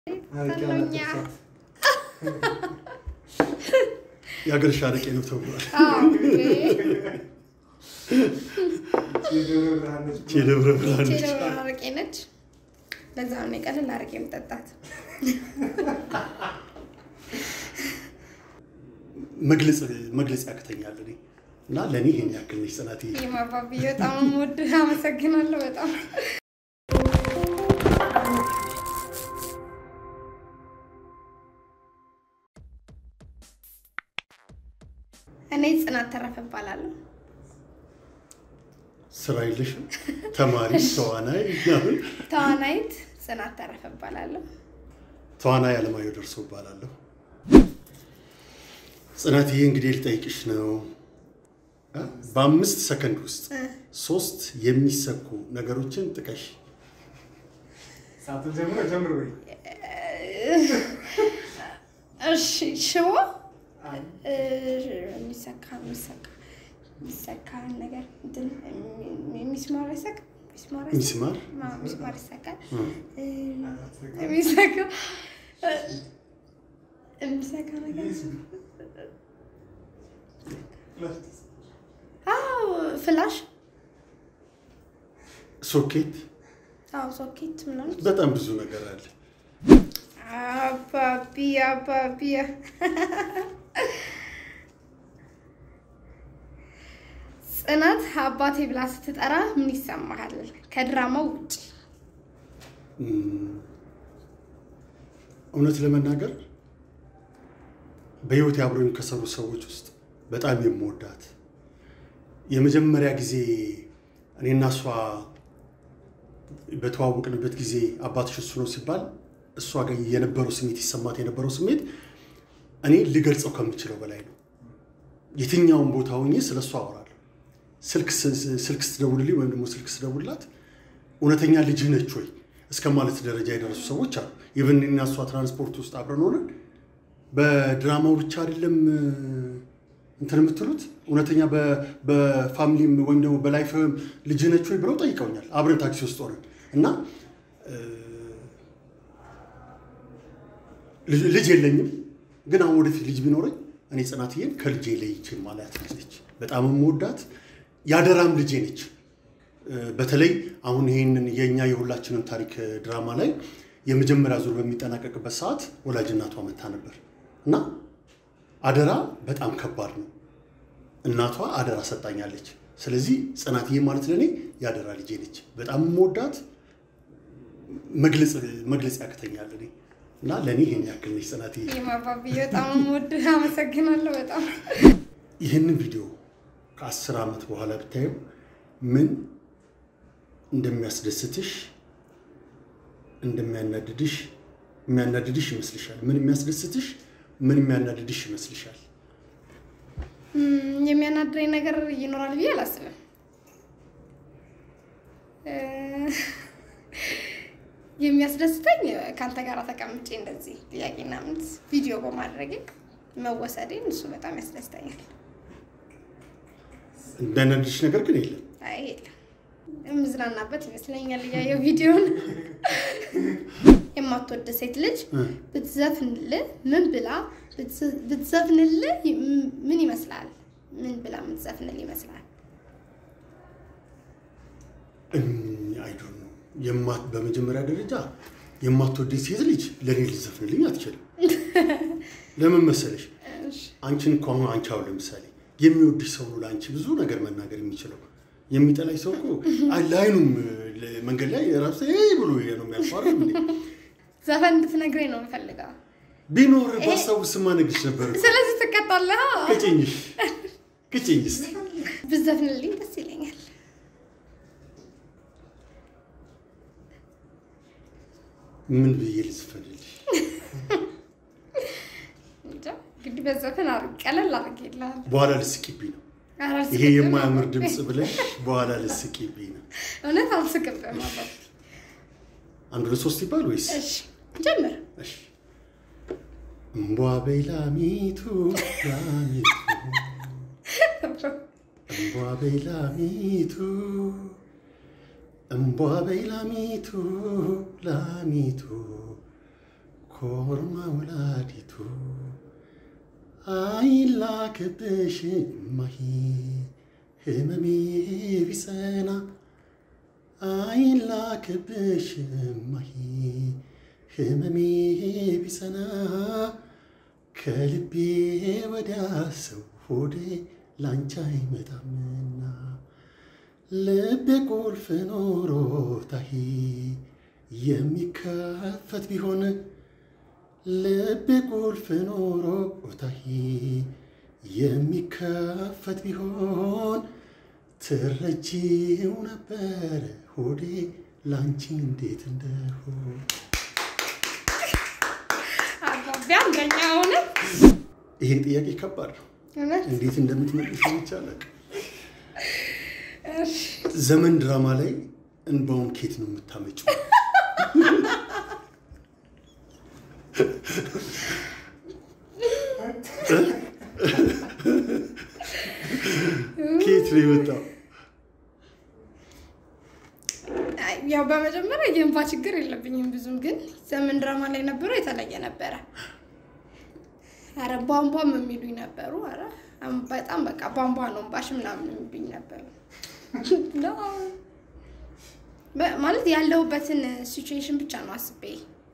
ሰሎኛ የሀገርሽ አረቄ ነው ተብሏል። የደብረ ብርሃን ነች። ቼሎ አረቄ ነች። ለዛ ነው የቀለል አረቄ የምጠጣት። መግለጽ መግለጽ ያቅተኛል እኔ እና ለእኔ ይሄን ያክል ነች ጽናትዬ። የማባቢ በጣም የምወድ አመሰግናለሁ። በጣም እኔ ጽናት ተረፈ እባላለሁ። ስራ የለሽም? ተማሪ፣ ተዋናይ ምናምን? ተዋናይት ጽናት ተረፈ እባላለሁ። ተዋናይ አለማየሁ ደርሶ እባላለሁ። ጽናትዬ እንግዲህ ልጠይቅሽ ነው እ? በአምስት ሰከንድ ውስጥ ሶስት የሚሰኩ ነገሮችን ጥቀሽ። ሰዓቱን ጀምሮ ጀምሮ ወይ እሺ ሽቦ እ፣ የሚሰካ የሚሰካ የሚሰካ ነገር እንትን ሚስማር ይሰካ ሚስማር ይሰካ ሚስማር አዎ፣ ሚስማር ይሰካል። እ፣ እ፣ የሚሰካ እ፣ የሚሰካ ነገር አዎ፣ ፍላሽ ሶኬት፣ አዎ፣ ሶኬት ምናምን በጣም ብዙ ነገር አለ። አባቢ አባቢ ጽናት አባቴ ብላ ስትጠራ ምን ይሰማሃል? ከድራማው ውጭ እም፣ እውነት ለመናገር በህይወት አብረኝ ከሰሩ ሰዎች ውስጥ በጣም የምወዳት የመጀመሪያ ጊዜ እኔና እሷ በተዋወቅንበት ጊዜ አባትሽ እሱ ነው ሲባል እሷ ጋር የነበረው ስሜት ይሰማት የነበረው ስሜት እኔ ልገልጸው ከምችለው በላይ ነው። የትኛውን ቦታ ሆኜ ስለ እሷ አወራለሁ። ስልክ ስ- ስልክ ስትደውልልኝ ወይም ደግሞ ስልክ ስደውልላት እውነተኛ ልጅህ ነች ወይ እስከ ማለት ደረጃ የደረሱ ሰዎች አሉ። ኢቨን እኔና እሷ ትራንስፖርት ውስጥ አብረን ሆነን በድራማው ብቻ አይደለም እ፣ እንትን የምትሉት እውነተኛ በ- በፋሚሊም ወይም ደግሞ በላይፍም ልጅህ ነች ወይ ብለው ጠይቀውኛል። አብረን ታክሲ ውስጥ ሆነን እና እ፣ ልጅ ልጅ የለኝም፣ ግን አሁን ወደፊት ልጅ ቢኖረኝ እኔ ጽናትዬን ከልጄ ለይቼ ማለት ልጅ ነች። በጣም የምወዳት ያደራም ልጄ ነች። እ፣ በተለይ አሁን ይህንን የእኛ የሁላችንን ታሪክ እ፣ ድራማ ላይ የመጀመሪያ ዙር በሚጠናቀቅበት ሰዓት ወላጅ እናቷ መታ ነበር እና አደራ በጣም ከባድ ነው። እናቷ አደራ ሰጣኛለች። ስለዚህ ጽናትዬ ማለት ለእኔ የአደራ ልጄ ነች። በጣም የምወዳት መግለጽ መግለጽ ያቅተኛል እኔ እና ለእኔ ይሄን ያክል ነች ጽናትዬ። የማባቢ በጣም የምወድ አመሰግናለሁ። በጣም ይህንን ቪዲዮ ከአስር ዓመት በኋላ ብታየው ምን እንደሚያስደስትሽ እንደሚያናድድሽ የሚያናድድሽ ይመስልሻል? ምን የሚያስደስትሽ ምን የሚያናድድሽ ይመስልሻል? እም፣ የሚያናድረኝ ነገር ይኖራል ብዬ አላስብም። እ፣ የሚያስደስተኝ ከአንተ ጋር ተቀምጬ እንደዚህ ጥያቄና መልስ ቪዲዮ በማድረጌ መወሰዴን እሱ በጣም ያስደስተኛል። የሚያናድድሽ ነገር ግን የለም። አይ የለም የምዝናናበት ይመስለኛል እያየው ቪዲዮን። የማትወድ ሴት ልጅ እ፣ ብትዘፍንልህ ምን ብላ ብትዝ- ብትዘፍንልህ ም- ምን ይመስላል? ምን ብላ የምትዘፍንልህ ይመስላል? አይዶን ነው የማት በመጀመሪያ ደረጃ የማትወደኝ ሴት ልጅ ለእኔ ልትዘፍንልኝ አትችልም። ለምን መሰለሽ? አንቺን እኮ አሁን አንቺ አሁን ለምሳሌ የሚወድሽ ሰው ነው ለአንቺ ብዙ ነገር መናገር የሚችለው። የሚጠላኝ ሰው እኮ አይ ለአይኑም ለ- መንገድ ላይ ራሱ ብሎ ነው የሚያልፈው አይደል እንዴ? ዘፈን እንድትነግረኝ ነው የምፈልገው። ቢኖር ባስታውስማ እነግርሽ ነበር እኮ። ስለዚህ ትቀጣለህ። ቅጭኝሽ ቅጭኝ እስኪ ብትዘፍንልኝ ደስ ይለኛል። ምን ብዬ ልዝፈንልሽ? እንጃ እንግዲህ በዘፈን አር- ቀለል አድርጌልሃለሁ። በኋላ ልስቂብኝ ነው ኧረ ይሄ አልስቅብህም የማያምር አባቴ። ድምፅ ብለሽ በኋላ ልስቂብኝ ነው። እውነት አልስቅብህም አባቴ። አንድ ሁለት ሶስት ይባል ወይስ? እሺ ጀምር። እሺ እምቧ በይ ላሚቱ ላሚቱ እምቧ በይ ላሚቱ እምቧ በይ ላሚቱ ላሚቱ ኮርማ ወላዲቱ አይላክብሽ እማሂ ህመሜ ቢጸና አይላክብሽ እማሂ ህመሜ ቢጸና ከልቤ ወዲያ ሰው ሆዴ ላንቺ አይመጣምና ልቤ ቁልፍ ኖሮታሂ የሚከፈት ቢሆን ልቤ ቁልፍ ኖሮታሂ የሚከፈት ቢሆን ትረጂው ነበር ሆዴ ላንቺ እንዴት እንደሆን አባቢ አንደኛ ሆነ። ይሄ ጥያቄ ከባድ ነው። እውነት እንዴት እንደምትመልሽ ይቻላል። እሺ። ዘመን ድራማ ላይ እንባውን ኬት ነው የምታመጪው? ኬት ነው የመጣው? አይ፣ ያው በመጀመሪያ የእንባ ችግር የለብኝም ብዙም፣ ግን ዘመን ድራማ ላይ ነበረው የተለየ ነበረ። አረ ቧንቧም የሚሉኝ ነበሩ። አረ አም- በጣም በቃ ቧንቧ ነው እንባሽ ምናምን የሚሉኝ ነበሩ። ነው በ- ማለት ያለሁበትን ሲቹዌሽን ብቻ ነው አስቤ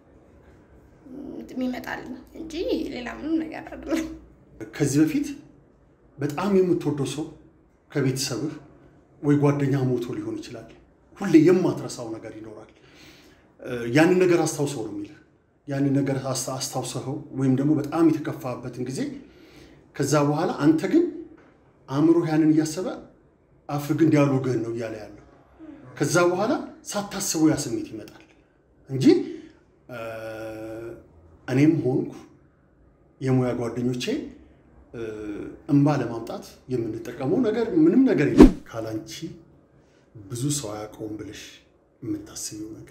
የሚመጣልኝ እንጂ ሌላ ምንም ነገር አይደለም። ከዚህ በፊት በጣም የምትወደው ሰው ከቤተሰብህ ወይ ጓደኛ ሞቶ ሊሆን ይችላል። ሁሌ የማትረሳው ነገር ይኖራል። እ፣ ያንን ነገር አስታውሰው ነው የሚልህ። ያንን ነገር አስታ- አስታውሰኸው ወይም ደግሞ በጣም የተከፋበትን ጊዜ ከዛ በኋላ አንተ ግን አእምሮ ያንን እያሰበ አፍ ግን ዲያሎግህን ነው እያለ ያለው። ከዛ በኋላ ሳታስበው ያ ስሜት ይመጣል እንጂ እ፣ እኔም ሆንኩ የሙያ ጓደኞቼ እ፣ እንባ ለማምጣት የምንጠቀመው ነገር ምንም ነገር የለም። ካላንቺ ብዙ ሰው አያውቀውም ብለሽ የምታስቢው ነገር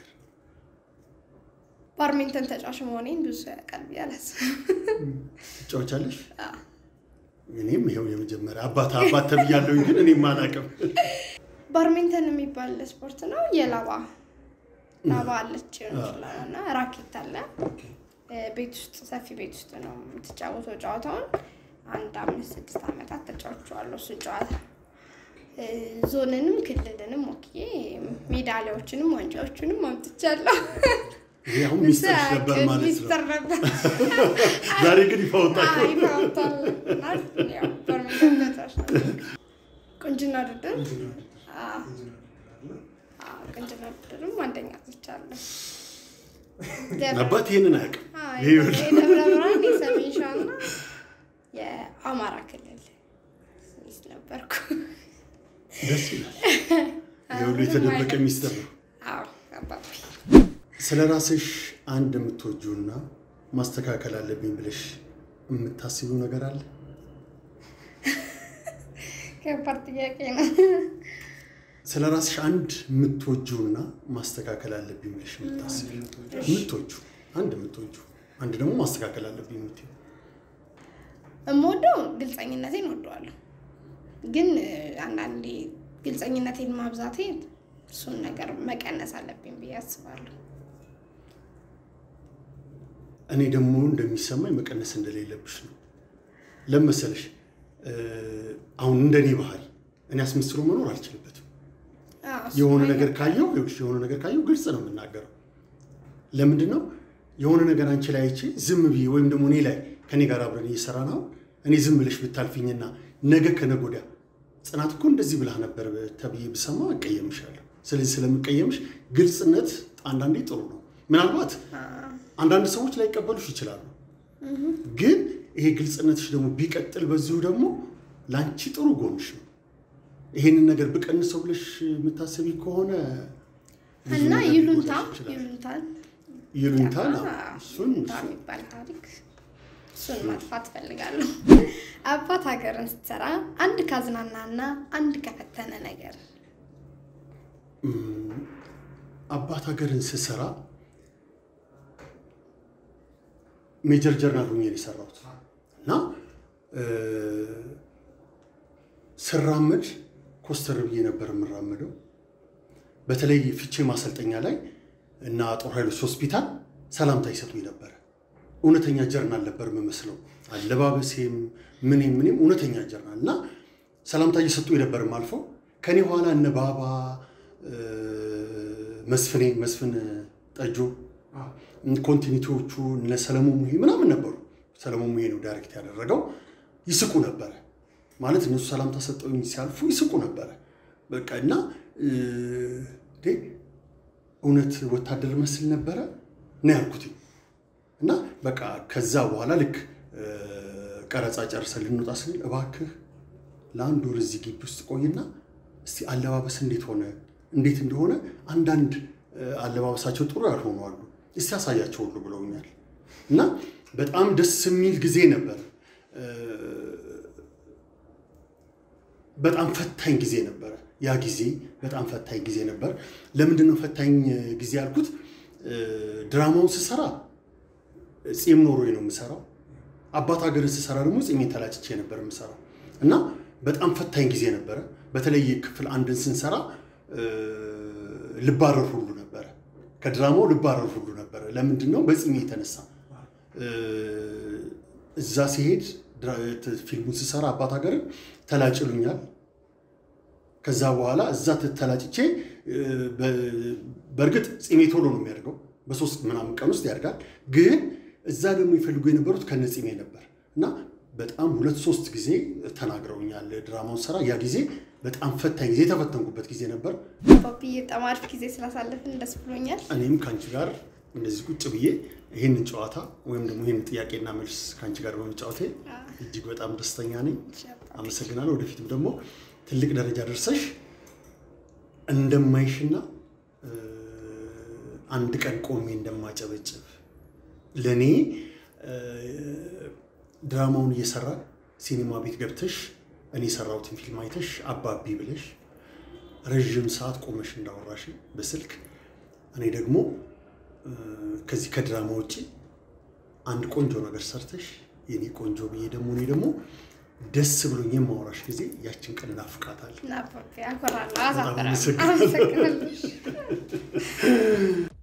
ባድሚንተን ተጫዋች መሆኔን ብዙ ሰው ያውቃል ብዬ አላስብም። ትጫወቻለሽ? አዎ። እኔም ይኸው የመጀመሪያ አባት አባት ተብያለሁኝ፣ ግን እኔም አላውቅም። ባድሚንተን የሚባል ስፖርት ነው። የላባ ላባ አለች ይችላል እና ራኬት አለ። እ፣ ቤት ውስጥ ሰፊ ቤት ውስጥ ነው የምትጫወተው ጨዋታውን። አንድ አምስት ስድስት ዓመታት ተጫውቼዋለሁ እሱን ጨዋታ እ፣ ዞንንም ክልልንም ወክዬ ሜዳሊያዎችንም ዋንጫዎችንም አምጥቻለሁ። ይሄ አሁን ሚስጥርሽ ነበር ማለት ነው። ሚስጥር ነበር። ዛሬ ግን ይፋ ወጣ። አይ ታውታል። እና ያው ባድሚንተን ተጫዋች ነበር። ቁንጅና ውድድር አዎ፣ አዎ፣ ቁንጅና ውድድርም አንደኛ ወጥቻለሁ። ደብረ- አባት ይሄንን አያውቅም። አዎ፣ ይሄ ይኸውልሽ፣ የደብረ ብርሃን የሰሜን ሸዋ እና የአማራ ክልል ሚስት ነበርኩ። ደስ ይላል። የሁሉ የተደበቀ ሚስጥር ነው። አዎ አባቢ ስለ ራስሽ አንድ የምትወጂውና ማስተካከል አለብኝ ብለሽ የምታስቢው ነገር አለ? ከባድ ጥያቄ ነው። ስለ ራስሽ አንድ የምትወጂውና ማስተካከል አለብኝ ብለሽ የምታስቢው የምትወጂው አንድ የምትወጂው አንድ ደግሞ ማስተካከል አለብኝ የምትይው የምወደው ግልፀኝነቴን እወደዋለሁ፣ ግን እ፣ አንዳንዴ ግልፀኝነቴን ማብዛቴ እሱን ነገር መቀነስ አለብኝ ብዬ አስባለሁ። እኔ ደግሞ እንደሚሰማኝ መቀነስ እንደሌለብሽ ነው። ለምን መሰለሽ እ፣ አሁን እንደኔ ባህሪ እኔ አስመስሎ መኖር አልችልበትም። አዎ፣ እሱ የሆነ አይነት- ነገር ካየው ይኸውልሽ፣ የሆነ ነገር ካየው ግልጽ ነው የምናገረው። ለምንድን ነው የሆነ ነገር አንቺ ላይ አይቼ ዝም ብዬ ወይም ደግሞ እኔ ላይ ከኔ ጋር አብረን እየሰራ ነው እኔ ዝም ብለሽ ብታልፊኝና ነገ ከነገ ወዲያ ጽናት እኮ እንደዚህ ብላህ ነበር ተብዬ ብሰማ እቀየምሻለሁ። ስለዚህ ስለምቀየምሽ ግልጽነት አንዳንዴ ጥሩ ነው። ምናልባት አዎ፣ አንዳንድ ሰዎች ላይቀበሉሽ ይችላሉ። ግን ይሄ ግልጽነትሽ ደግሞ ቢቀጥል በዚሁ ደግሞ ለአንቺ ጥሩ ጎንሽ ነው። ይሄንን ነገር ብቀንሰው ብለሽ የምታስቢ ከሆነ ብዙ እና ነገር ይሉንታ ሊጎዳሽ ይችላል። ይሉንታን ይሉኝታል። አዎ፣ አዎ፣ እሱን ይሉንታ የሚባል ታሪክ እሱን ማጥፋት እፈልጋለሁ። አባት ሀገርን ስትሰራ አንድ ካዝናናና አንድ ከፈተነ ነገር እም፣ አባት ሀገርን ስሰራ ሜጀር ጀርናል ሆኜ ነው የሰራሁት እና እ፣ ስራመድ ኮስተር ብዬ ነበር የምራመደው። በተለይ ፍቼ ማሰልጠኛ ላይ እና ጦር ኃይሎች ሆስፒታል ሰላምታ ይሰጡኝ ነበረ። እውነተኛ ጀርናል ነበር የምመስለው። አለባበሴም ምኔም ምኔም እውነተኛ ጀርናል እና ሰላምታ እየሰጡ የነበርም አልፈው ከኔ ኋላ እነ ባባ መስፍኔ መስፍን ጠጆ ኮንቲኒቲዎቹ እነ ሰለሞን ሙሄ ምናምን ነበሩ። ሰለሞን ሙሄ ነው ዳይሬክት ያደረገው። ይስቁ ነበረ ማለት እነሱ ሰላምታ ሰጠውኝ ሲያልፉ ይስቁ ነበረ። በቃ እና እውነት ወታደር መስል ነበረ ነው ያልኩት። እና በቃ ከዛ በኋላ ልክ ቀረጻ ጨርሰን ልንወጣ ስንል እባክህ ለአንድ ወር እዚህ ግቢ ውስጥ ቆይና እስቲ አለባበስ እንዴት ሆነ እንዴት እንደሆነ አንዳንድ አለባበሳቸው ጥሩ ያልሆኑ አሉ እስቲ ያሳያቸው ሁሉ ብለውኛል። እና በጣም ደስ የሚል ጊዜ ነበር። በጣም ፈታኝ ጊዜ ነበረ። ያ ጊዜ በጣም ፈታኝ ጊዜ ነበር። ለምንድን ነው ፈታኝ ጊዜ ያልኩት? ድራማውን ስሰራ ጺም ኖሮኝ ነው የምሰራው። አባት ሀገርን ስሰራ ደግሞ ጺሜን ተላጭቼ ነበር የምሰራው እና በጣም ፈታኝ ጊዜ ነበረ። በተለይ ክፍል አንድን ስንሰራ ልባረር ሁሉ ነበረ። ከድራማው ልባረር ሁሉ ነበረ። ለምንድን ነው? በጺሜ የተነሳ እዛ ሲሄድ ፊልሙን ስሰራ አባት ሀገርን ተላጭሉኛል። ከዛ በኋላ እዛ ተላጭቼ በእርግጥ ጺሜ ቶሎ ነው የሚያድገው፣ በሶስት ምናምን ቀን ውስጥ ያድጋል። ግን እዛ ደግሞ ይፈልጉ የነበሩት ከነ ጺሜ ነበር እና በጣም ሁለት ሶስት ጊዜ ተናግረውኛል ድራማውን ስራ። ያ ጊዜ በጣም ፈታኝ ጊዜ የተፈተንኩበት ጊዜ ነበር። ፓፒዬ በጣም አሪፍ ጊዜ ስላሳለፍን ደስ ብሎኛል። እኔም ከአንቺ ጋር እንደዚህ ቁጭ ብዬ ይህንን ጨዋታ ወይም ደግሞ ይህን ጥያቄና መልስ ከአንቺ ጋር በመጫወቴ እጅግ በጣም ደስተኛ ነኝ። አመሰግናለሁ። ወደፊትም ደግሞ ትልቅ ደረጃ ደርሰሽ እንደማይሽና አንድ ቀን ቆሜ እንደማጨበጭብ ለእኔ ድራማውን እየሰራ ሲኒማ ቤት ገብተሽ እኔ የሰራሁትን ፊልም አይተሽ አባቢ ብለሽ ረዥም ሰዓት ቆመሽ እንዳወራሽ በስልክ እኔ ደግሞ ከዚህ ከድራማ ውጭ አንድ ቆንጆ ነገር ሰርተሽ የኔ ቆንጆ ብዬ ደግሞ እኔ ደግሞ ደስ ብሎኝ የማወራሽ ጊዜ ያችን ቀን እናፍቃታል። እና ፓፒ አኮራለሁ፣ በጣም አሳፍራለሁ። አመሰግናለሁ። አመሰግናለሁ።